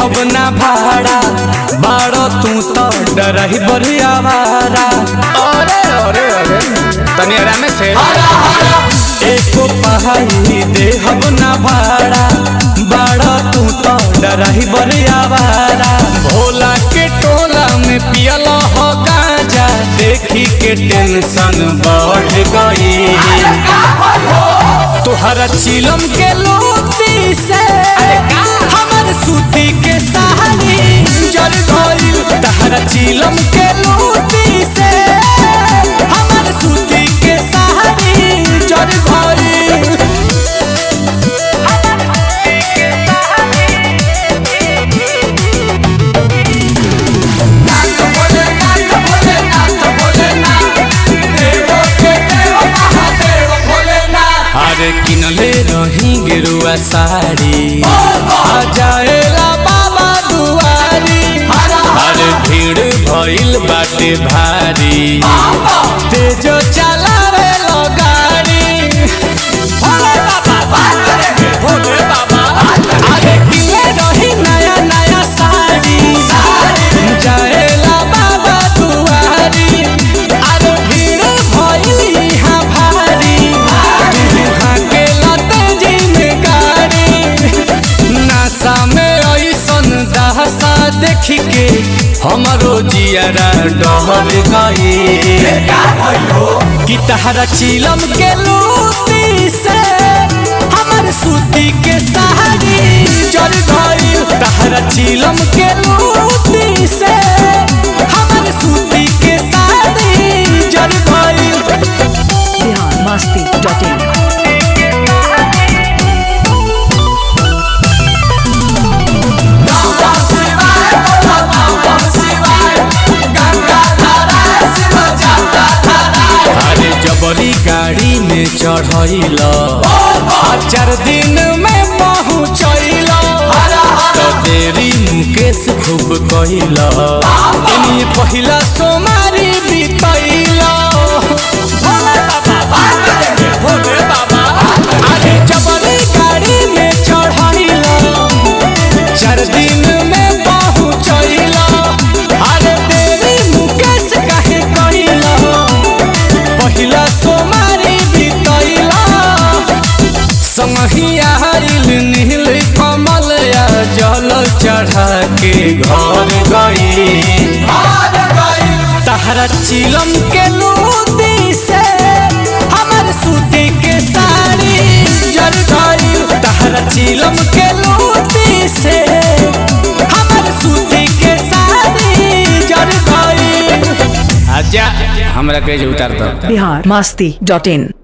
देहब ना भाड़ा बाड़ो तू तो डरही बढ़िया भाड़ा अरे अरे अरे तनी आराम से एको पहाड़ी देहब ना भाड़ा बाड़ो तू तो डरही बढ़िया भाड़ा भोला के टोला में पियल हो गांजा देखी के टेंशन बढ़ गई तोहरा चिलम के लोती से हमर सूती के साड़ी जर गइल तहरा चिलम के लोती से हमर सूती के साड़ी जर गइल अरे किनले रही गेरुआ साड़ी आ जाएला बाबा दुआरी अरे भीड़ भइल बाटे भारी तेजो चलावे लो गाड़ी भोले बाबा भोले बाबा अरे किनले रही नया नया साड़ी जाएला बाबा दुआरी अरे भीड़ भइल यहाँ भारी तुहाँ के लते जिन गाड़ी नासा में ऐसन दहसा देख के हमरो जियारा डहर गई कि तहरा चिलम के लूटी से हमर सूती के साड़ी जर गई तहरा चिलम के लूटी से हमर सूती के साड़ी जर गई बिहार मस्ती डॉट इन अरे जबरी गाड़ी में चढ़ैल चार दिन में पहुँचैल तो देरी मुकेश खूब कैल इन्हीं पहिला सोमारी बितैल भोले बाबा अरे जबरी गाड़ी में चढ़ैल चार दिन में पहुँचैल अरे देरी मुकेश काहे कैल पहिला सोमारी बितैला संगिया आइल नील कमल या जल चढ़ा के घर गई तहरा चिलम के लूटी से हमर सूती के साड़ी जर गई तहरा चिलम के लूटी से हमर सूती के साड़ी जर गई आजा हमरा के उतार दो बिहार मस्ती डॉट इन